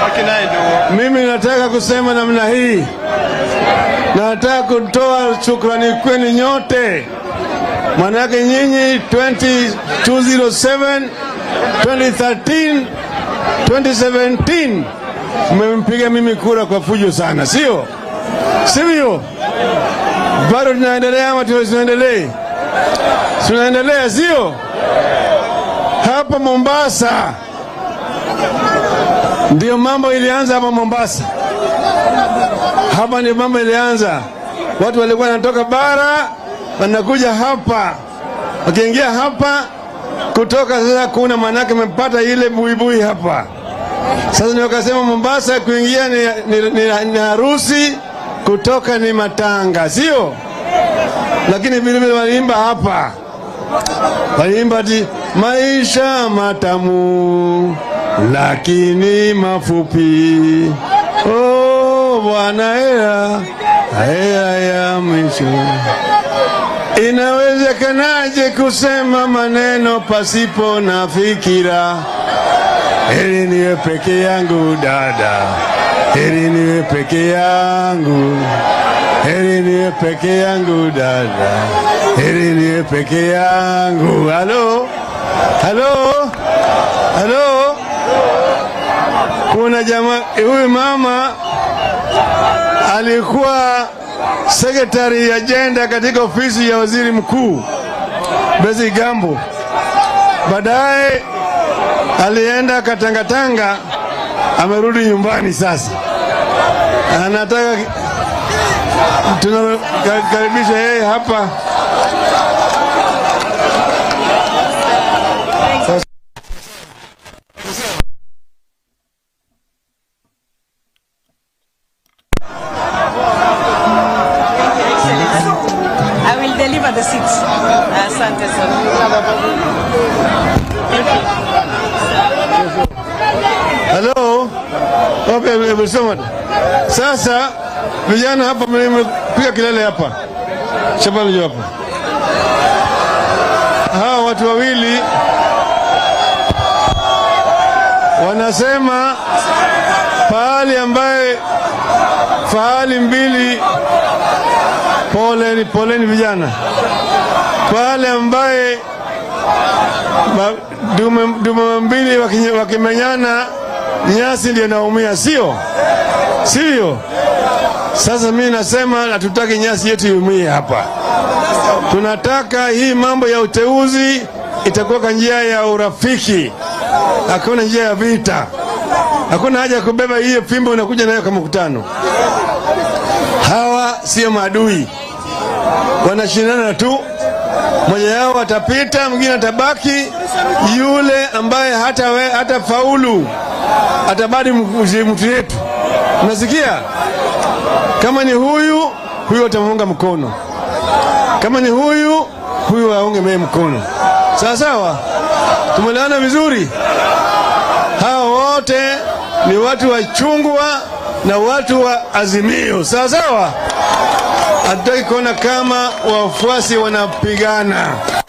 Mimi nataka kusema namna hii, nataka kutoa shukrani kwenu nyote, manake nyinyi 2207 2013 2017 mmempiga mimi kura kwa fujo sana, sio sivyo? Bado tunaendelea ama tunaendelee? Tunaendelea, sio? Hapa Mombasa ndio mambo ilianza hapa Mombasa. Hapa ndio mambo ilianza. Watu walikuwa wanatoka bara wanakuja hapa, wakiingia hapa kutoka sasa, kuna manake amepata ile buibui hapa. Sasa ndio wakasema Mombasa kuingia ni, ni, ni, ni harusi, kutoka ni matanga, sio? Lakini vile vile waliimba hapa, waliimba ati maisha matamu lakini mafupi. Oh, Bwana hera hera ya mwisho. Inawezekanaje kusema maneno pasipo na fikira? Heri niwe peke yangu dada, heri niwe peke yangu, heri niwe peke yangu dada, heri niwe peke yangu. Halo, halo, halo. Kuna jamaa huyu mama alikuwa sekretari ya jenda katika ofisi ya waziri mkuu Bezi Gambo. Baadaye alienda Katangatanga, amerudi nyumbani sasa, anataka tunakaribisha yeye hapa. I will deliver the seats. Asante sana. Halo, okay, umesoma. Sasa vijana hapa mmepiga kelele hapa, shabani hapa, hawa watu wawili wanasema pahali ambaye fahali mbili poleni, poleni vijana, pale ambaye ba- dume, dume mbili wakinye- wakimenyana nyasi ndio naumia, sio sivyo? Sasa mimi nasema hatutaki nyasi yetu iumie hapa. Tunataka hii mambo ya uteuzi itakuwa kwa njia ya urafiki, hakuna njia ya vita. Hakuna haja ya kubeba hiyo fimbo unakuja nayo kwa mkutano. Hawa sio maadui, wanashindana tu. Mmoja yao atapita, mwingine atabaki. Yule ambaye hata, we, hata faulu atabadi mtu yetu. Unasikia? Kama ni huyu huyu atamuunga mkono, kama ni huyu huyu aunge mee mkono. Sawa sawa, tumeelewana vizuri. Hawa wote ni watu wa chungwa na watu wa Azimio. Sawa sawa, hatutaki kuona kama wafuasi wanapigana.